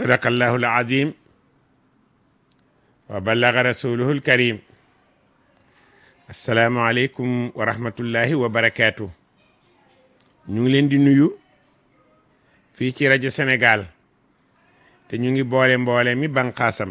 sadaqallahu alazim wa ballaga rasuluhu alkarim assalaamu aleykum wa rahmatullahi wa barakaatu ñu ngi leen di nuyu fii ci rajo Sénégal te ñu ngi boole mboole mi banqaasam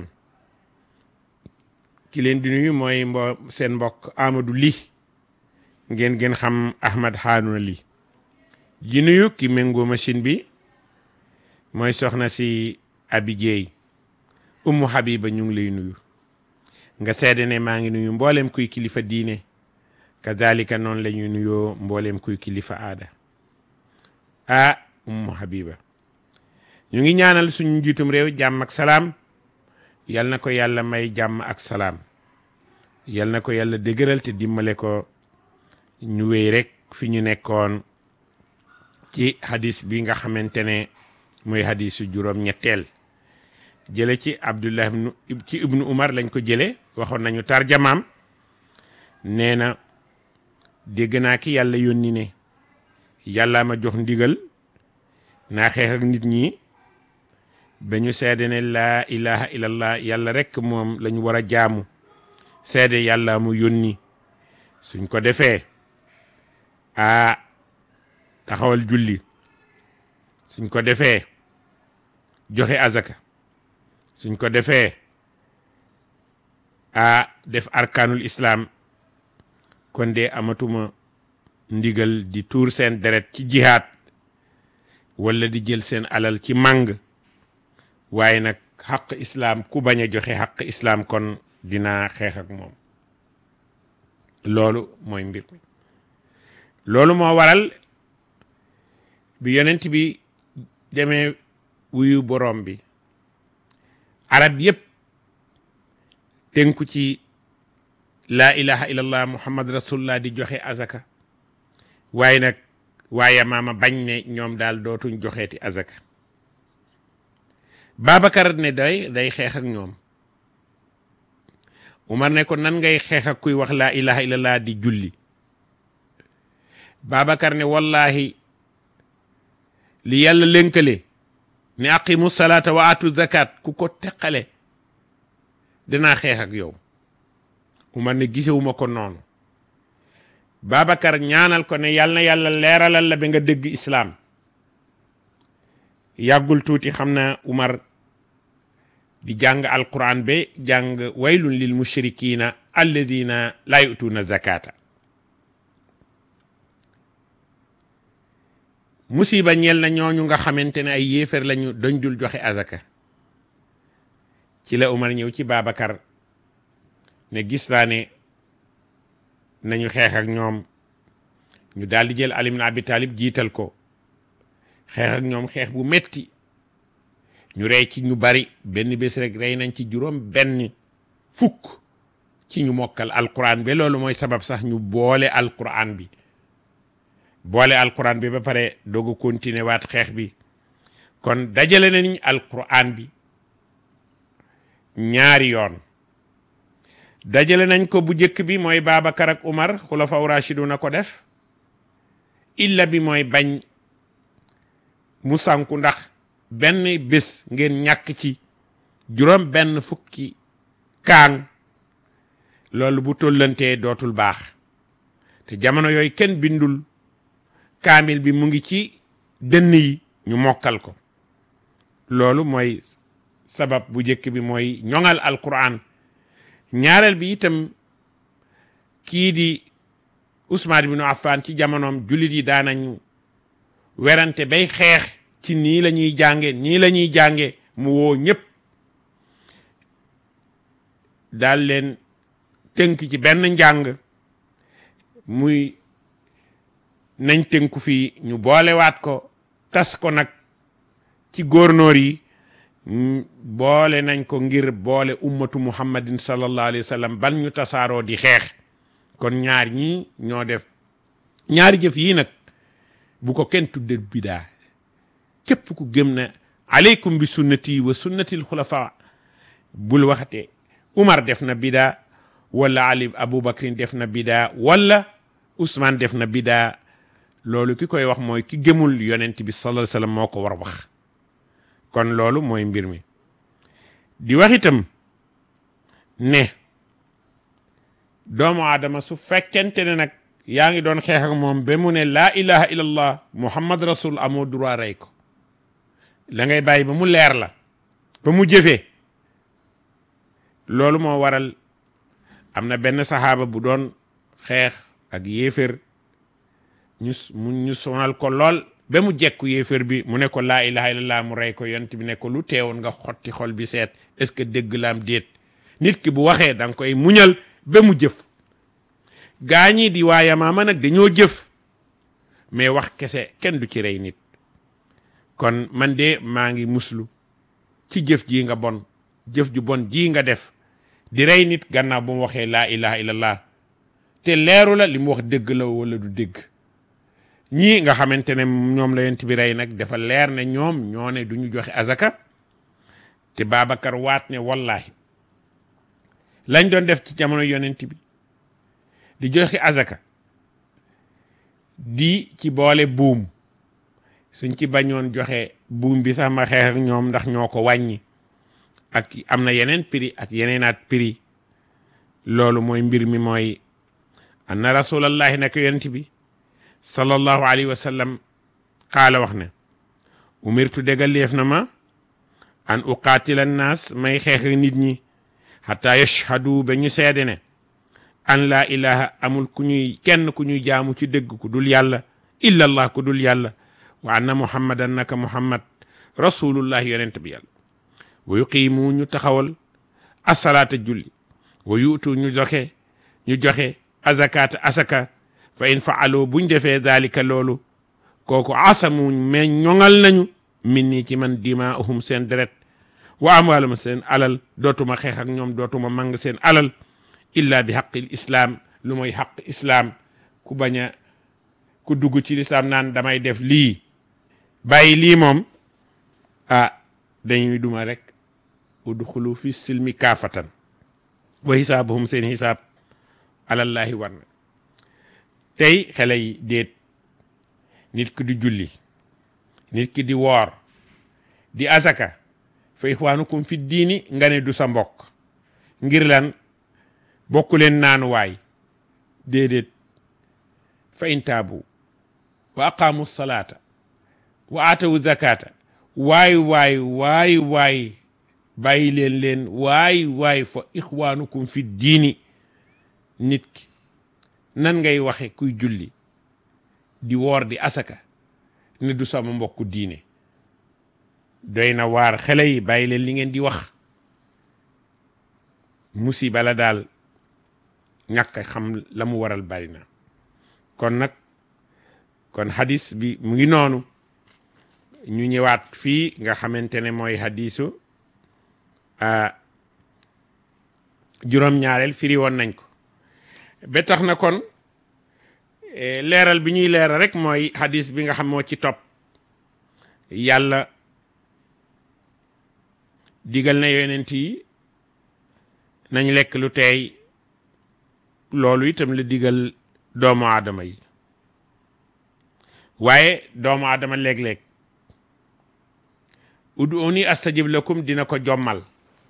ki leen di nuyu mooy mbo seen mbokk Amadou Ly ngeen gën xam Ahmad Harouna Ly ji nuyu ki méngoo machine bi mooy soxna si Abi Dieye Ummu Habiba ñu ngi lay nuyu nga seede ne maa ngi nuyu mboolem kuy kilifa diine kazalika noonu la ñuy nuyoo mboolem kuy kilifa aada ah Ummu Habiba ñu ngi ñaanal suñu njiitum réew jàmm ak salaam yal na ko yàlla may jàmm ak salaam yal na ko yàlla dëgëral te dimbale ko ñu wéy rek fi ñu nekkoon ci hadis bi nga xamante ne muy hadisu juróom ñetteel jële ci abdullah ibnu ci ibnu umar lañ ko jële waxoon nañu tarjamaam nee na dégg naa ki yàlla yónni ne yàllaa ma jox ndigal naa xeex ak nit ñi ba ñu seede ne laa ilaha illallah yàlla rekk moom lañu war a jaamu seede yàlla mu yónni suñ ko defee a taxawal julli suñ ko defee joxe azaka suñ ko defee a def arkaanul islaam kon de amatuma ndigal di tuur seen deret ci jihaad walla di jël seen alal ci màng waaye nag xaq islaam ku bañ a joxe xaq islaam kon dinaa xeex ak moom loolu mooy mbir mi loolu moo waral bi yonent bi demee wuyu borom bi arab yépp tënku ci laa ilaha illallah muhammad rasulullah di joxe azaka waaye nag waaye maama bañ ne ñoom daal dootuñ joxeeti azaka Babacar ne day day xeex ak ñoom Umar ne ko nan ngay xeex ak kuy wax laa ilaha illallah di julli Babacar ne wallahi li yàlla lënkale ne aqimu salaata wa atu zakat ku ko teqale dinaa xeex ak yow Umar ne gisewuma ko noonu Babacar ñaanal ko ne yàlla na yàlla leeralal la ba nga dégg islaam yàggul tuuti xam na Umar di jàng alquran ba jàng waylun lil mushrikina alladina laa yutuuna zakata musiba ñeel na ñooñu nga xamante ne ay yéefar lañu doñ dul joxe azaka ci la Umar ñëw ci Babacar ne gis naa ne nañu xeex ak ñoom ñu daal di jël Ali ibn Abi Talib jiital ko xeex ak ñoom xeex bu metti ñu rey ci ñu bari benn bés rek rey nañ ci juróom benn fukk ci ñu mokkal alquran bi loolu mooy sabab sax ñu boole alquran bi boole alquran bi ba pare doog a continuer waat xeex bi kon dajale nañ alquran bi ñaari yoon dajale nañ ko bu njëkk bi mooy Babacar ak Umar xulafa rashiduna ko def illa bi mooy bañ mu sànku ndax benn bés ngeen ñàkk ci juróom benn fukki kaang loolu bu tollantee dootul baax te jamono yooyu kenn bindul kaamil bi mu ngi ci dënn yi ñu mokkal ko loolu mooy sabab bu njëkk bi mooy ñoŋal alquran ñaareel bi itam kii di Usmaan ibnu Affaan ci jamonoom jullit yi daanañu werante bay xeex ci nii la ñuy jànge nii la ñuy jànge mu woo ñëpp daal leen tënk ci benn njàng muy nañ tënku fii ñu boolewaat ko tas ko nag ci góornóor yi boole nañ ko ngir boole ummatu muhammadin sallallahu alayhi wa sallam ban ñu tasaaroo di xeex kon ñaar ñii ñoo def ñaari jëf yii nag bu ko kenn tudde bidaa képp ku gëm na aleykum bi sunnati wa sunnatil xulafa bul waxate Umar def na bidaa wala Ali Aboubacrin def na bidaa wala Ousmane def na bidaa loolu ki koy wax mooy ki gëmul yonent bi sallallahu alayhi wasallam moo ko war wax kon loolu mooy mbir mi di wax itam ne doomu aadama su fekkente ne nag yaa ngi doon xeex ak moom ba mu ne laa ilaha illallah muhammad rasul amoo droit rey ko la ngay bàyyi ba mu leer la ba mu jëfee loolu moo waral am na benn saxaaba bu doon xeex ak yéefér ñu mu ñu sonal ko lool ba mu jekku yéefér bi mu ne ko laa ilaha illallah mu rey ko yont bi ne ko lu teewoon nga xotti xol bi seet est-ce que dégg laam déet nit ki bu waxee da nga koy muñal ba mu jëf gaa ñi di waa Yamaama nag dañoo jëf mais wax kese kenn du ci rey nit kon man de maa ngi muslu ci jëf ji nga bon jëf ju bon ji nga def di rey nit gannaaw bu mu waxee laa ilaha illallah te leeru la li mu wax dëgg la wala du dëgg ñii nga xamante ne ñoom la yonent bi rey nag dafa leer ne ñoom ñoo ne du ñu joxe azaka te Babacar waat ne wallahi lañ doon def ci jamono yonent bi di joxe azaka di ci boole buum suñ ci bañoon joxe buum bi sax ma xeex ak ñoom ndax ñoo ko wàññi ak am na yeneen prix ak yeneenaat prix loolu mooy mbir mi mooy anna rasulallahi naka yonent bi sallallahu alayhi wa sallam xaala wax ne umirtu déggal leef na ma an uqaatila naas may xeex ak nit ñi xataa yashhadu ba ñu seede ne an laa ilaha amul ku ñuy kenn ku ñuy jaamu ci dëgg ku dul yàlla illa allah ku dul yàlla wa anna muhammadan naka muhammad rasulullah yonent bi yàlla wa yuqiimu ñu taxawal asalaata julli wa yuutu ñu joxe ñu joxe azakaata asaka fa in faaloo buñ defee daalika loolu kooku asamu mais ñoŋal nañu min nii ci man dimaahum seen deret wa amwaalum seen alal dootuma xeex ak ñoom dootuma mang seen alal illa bi xaqil islaam lu mooy xaq islaam ku bañ a ku dugg ci lislaam naan damay def lii bàyyi lii moom ah dañuy duma rek udxulu fi silmi kaafatan wa xisaabuhum seen xisaab alallahi war na tey xale yi déet nit ki di julli nit ki di woor di azaka fa ixwaanukum fi diini nga ne du sa mbokk ngir lan bokku leen naanuwaay déedéet fa in taabu wa aqaamu salaata wa aatawu zakata waay waay waay waay bàyyi leen leen waay waay fa ixwaanukum fi diini nit ki nan ngay waxe kuy julli di woor di asaka ne du sama mbokku diine doy na waar xale yi bàyyi leen li ngeen di wax musiba la daal ñàkk xam la mu waral bari na kon nag kon hadis bi mu ngi noonu ñu ñëwaat fii nga xamante ne mooy hadisu juróom-ñaareel firi woon nañ ko ba tax na kon leeral bi ñuy leeral rek mooy hadis bi nga xam moo ci topp yàlla digal na yonent yi nañ lekk lu teey loolu itam la digal doomu aadama yi waaye doomu aadama léeg-léeg ud'uuni astajib lakum dina ko jommal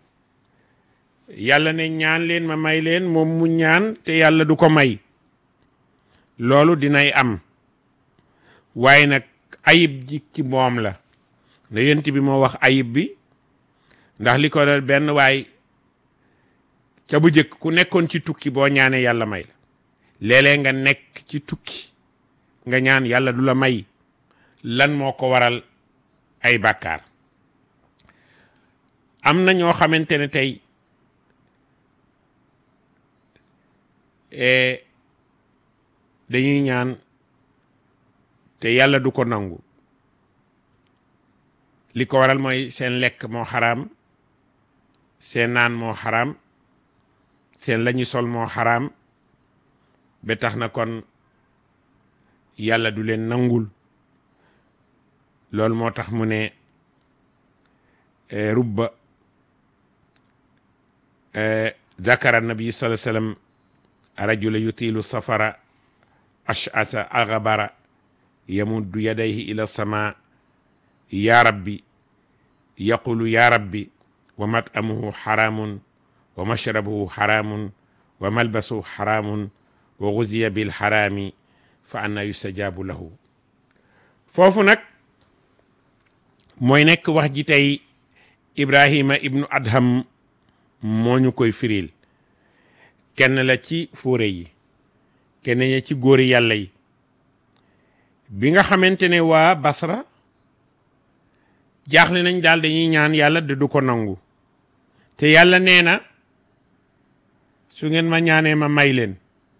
yàlla ne ñaan leen ma may leen moom mu ñaan te yàlla du ko may loolu dinay am waaye nag ayib ji ci moom la na yent bi moo wax ayib bi ndax li ko dal benn waay ca bu jëkk ku nekkoon ci tukki boo ñaanee yàlla may la léeg-léeg nga nekk ci tukki nga ñaan yàlla du la may lan moo ko waral ay bàkkaar am na ñoo xamante ne tey dañuy ñaan te yàlla du ko nangu li ko waral mooy seen lekk moo xaraam seen naan moo xaraam seen lañu sol moo xaraam ba tax na kon yàlla du leen nangul loolu moo tax mu ne rubba zakara nabi sallallahu alayhi wasallam rajula yutilu safara ash'asa aghbara yamuddu yadayhi ila sama ya rabbi yaqulu ya rabbi wa matamuhu xaraamun wa mashrabuhu xaraamun wa malbasuhu xaraamun wa guziya bil xaraami fa anna yustajaabu lahu foofu nag mooy nekk wax ji tey Ibrahima ibnu Adham moo ñu koy firil kenn la ci fóore yi kenn ña ci góori yàlla yi bi nga xamante ne waa Basra jaaxle nañ daal dañuy ñaan yàlla de du ko nangu te yàlla nee na su ngeen ma ñaanee ma may leen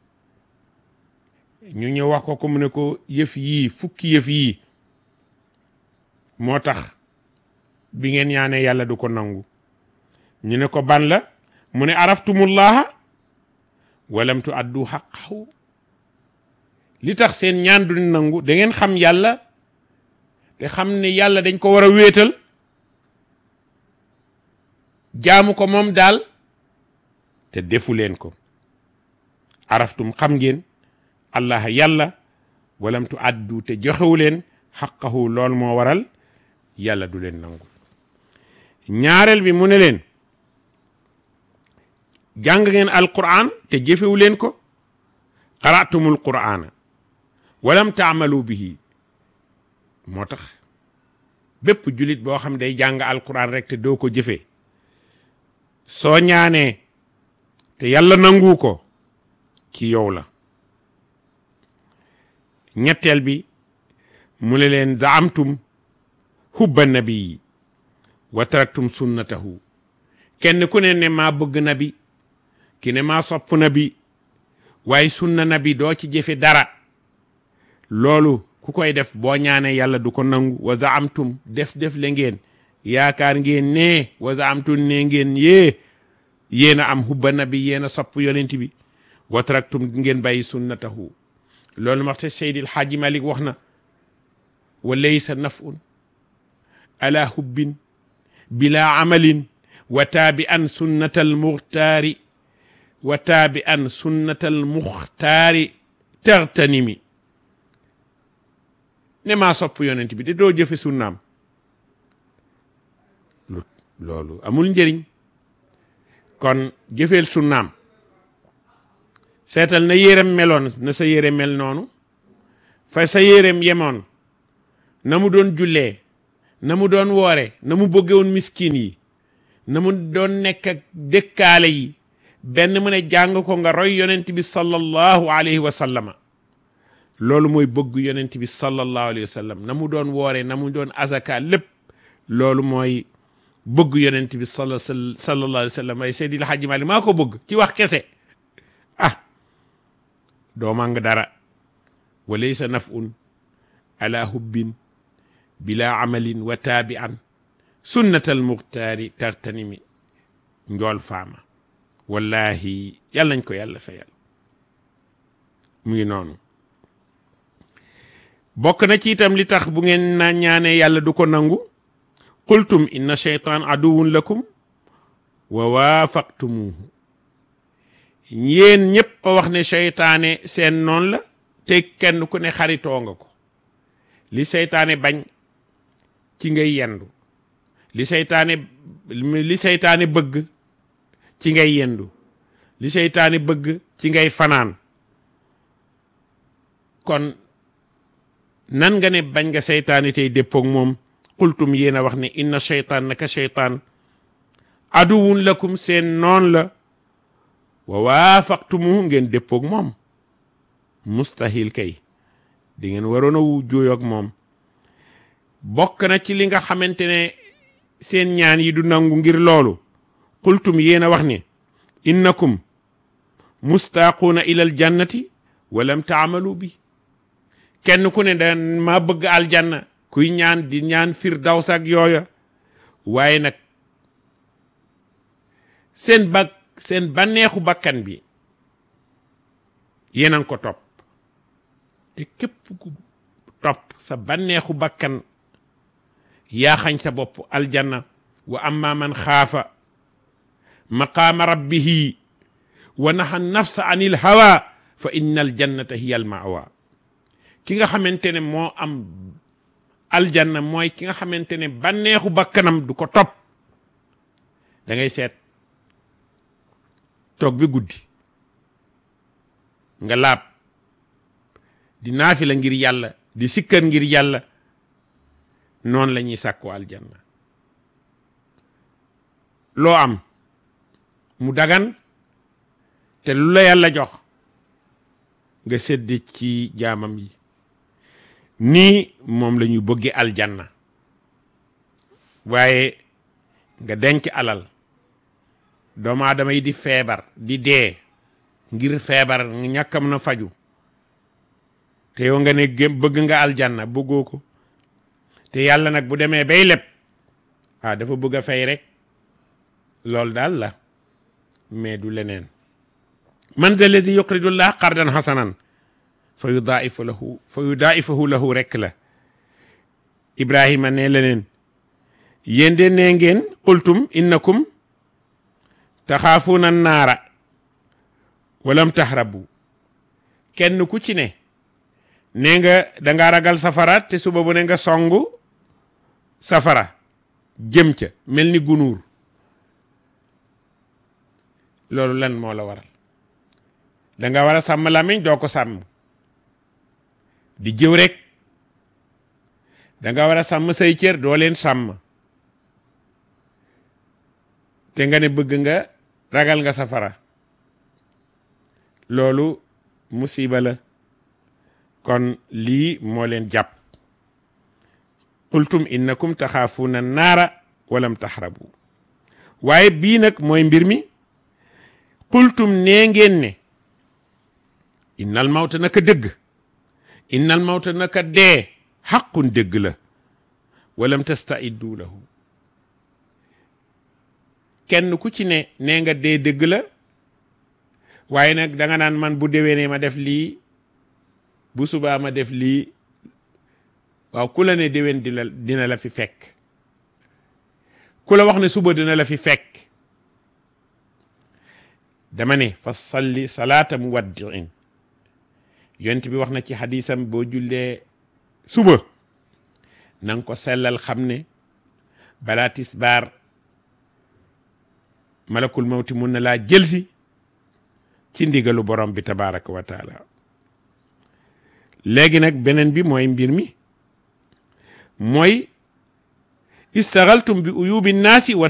ñu ñëw wax ko ko mu ne ko yëf yii fukki yëf yii moo tax bi ngeen ñaanee yàlla du ko nangu ñu ne ko ban la mu ne araftumullaha walam tu addu xaqahu li tax seen ñaan du nangu da ngeen xam yàlla te xam ne yàlla dañ ko war a wéetal jaamu ko moom daal te defu leen ko araftum xam ngeen allah yàlla walam tu addu te joxewu leen xaqahu lool moo waral yàlla du leen nangu ñaareel bi mu ne leen jàng ngeen alquran te jëfewu leen ko qaraatumul qur'ana walam taamalu bihi moo tax bépp julit boo xam day jàng alquran rek te doo ko jëfee soo ñaanee te yàlla nangu ko ci yow la ñetteel bi mu ne leen zaamtum hubba nabii wa taraktum sunnatahu kenn ku ne ne maa bëgg nabi ki ne maa sopp nabi waaye sunna nabi doo ci jëfe dara loolu ku koy def boo ñaanee yàlla du ko nangu wa zaamtum def def le ngeen yaakaar ngeen ne wa zaamtum ne ngeen yee yéen a am hubba nabi yéen a sopp yonent bi wa taraktum ngeen bàyyi sunnatahu loolu ma te Seydil Xaaji Malik wax na wa laysa nafun ala hubbin bila amalin wa taabi an sunnatal muxtaari wa taabi an sunnatal muxtaari tertanimi ne maa sopp yonent bi de doo jëfe sunnaam lu loolu amul njëriñ kon jëfeel sunnaam seetal na yérem meloon na sa yére mel noonu fa sa yérem yemoon na mu doon jullee na mu doon woore na mu bëggewoon miskin yi na mu doon nekk ak dëkkaale yi benn mu ne jàng ko nga roy yonent bi sallallahu alayhi wa sallama loolu mooy bëgg yonent bi sallallahu alayhi wa sallam na mu doon woore na mu doon azaka lépp loolu mooy bëgg yonent bi sala sallallahu alayhi wa sallam ay Seydil Hadji Malick maa ko bëgg ci wax kese ah doo màng dara wa laysa nafun ala hubbin bila amalin wa taabi an sunnatal muxtaari tartanimi njool faama wallahi yàlla nañ ko yàlla fayal mu ngi noonu bokk na ci itam li tax bu ngeen na ñaanee yàlla du ko nangu qultum inna sheytaan aduwun lakum wa waafaqtumuhu yéen ñëpp a wax ne seytaane seen noon la te kenn ku ne xaritoo nga ko li seytaane bañ ci ngay yendu li seytaane li seytaane bëgg ci ngay yendu li seytaane bëgg ci ngay fanaan kon nan nga ne bañ nga seytaane tey déppoog moom xultum yéen a wax ne inna seytaan naka seytaan aduwun lakum seen noon la wa waafaqtumu ngeen déppoog moom mustahil kay di ngeen waroon a wu jooyoog moom bokk na ci li nga xamante ne seen ñaan yi du nangu ngir loolu qultum yéen a wax ne innakum mustaaquuna ilal jannati walam taamalu bi kenn ku ne da ma bëgg aljanna kuy ñaan di ñaan firdaws ak yooya waaye nag seen bag seen bànneexu bakkan bi yéen a ngi ko topp te képp ku topp sa bànneexu bakkan yaa xañ sa bopp aljanna wa amma man xaafa maqaama rabbihi wa naxa nafsa anil hawa fa inna aljannata hiya almawa ki nga xamante ne moo am aljanna mooy ki nga xamante ne bànneexu bakkanam du ko topp da ngay seet toog bi guddi nga laab di naafi la ngir yàlla di sikkar ngir yàlla noonu la ñuy sàkku aljanna loo am mu dagan te lu la yàlla jox nga sedd ci jaamam yi nii moom la ñuy bëgge aljanna waaye nga denc alal doomu aadama yi di feebar di dee ngir feebar ñàkkam na faju te yow nga ne gém bëgg nga aljanna bëggoo ko te yàlla nag bu demee bay leb ah dafa bëgg a fay rek loolu daal la mais du leneen man da alladi yuqridu llah qardan hasanan fa yudaifu lahu fa yudaifahu lahu rek la ibrahima ne leneen yéen de nee ngeen qultum innakum taxaafuuna naara walam tahrabu kenn ku ci ne nee nga danga ragal safara te suba bu ne nga songu safara jëm ca mel ni gunuur loolu lan moo la waral danga war a sàmm làmmiñ doo ko sàmm di jëw rek danga war a sàmm say cër doo leen sàmm te nga ne bëgg nga ragal nga safara loolu musiba la kon lii moo leen jàpp qultum innakum taxaafuuna naara walam taxrabu waaye bii nag mooy mbir mi qultum nee ngeen ne innal mawta naka dëgg innal mawta naka dee xaqun dëgg la walam tastaiddu lahu kenn ku ci ne nee nga dee dëgg la waaye nag danga naan man bu déwénee ma def lii bu subaa ma def lii waaw ku la ne déwén dina dina la fi fekk ku la wax ne suba dina la fi fekk dama ne fa salli salaata muwaddiin yonent bi wax na ci xadisam boo jullee suba na nga ko sellal xam ne balaa tisbaar malakul mawti mun na laa jëlsi ci ndigalu borom bi tabaraka wa taala léegi nag beneen bi mooy mbir mi mooy istagaltum bi uyubi naasi wa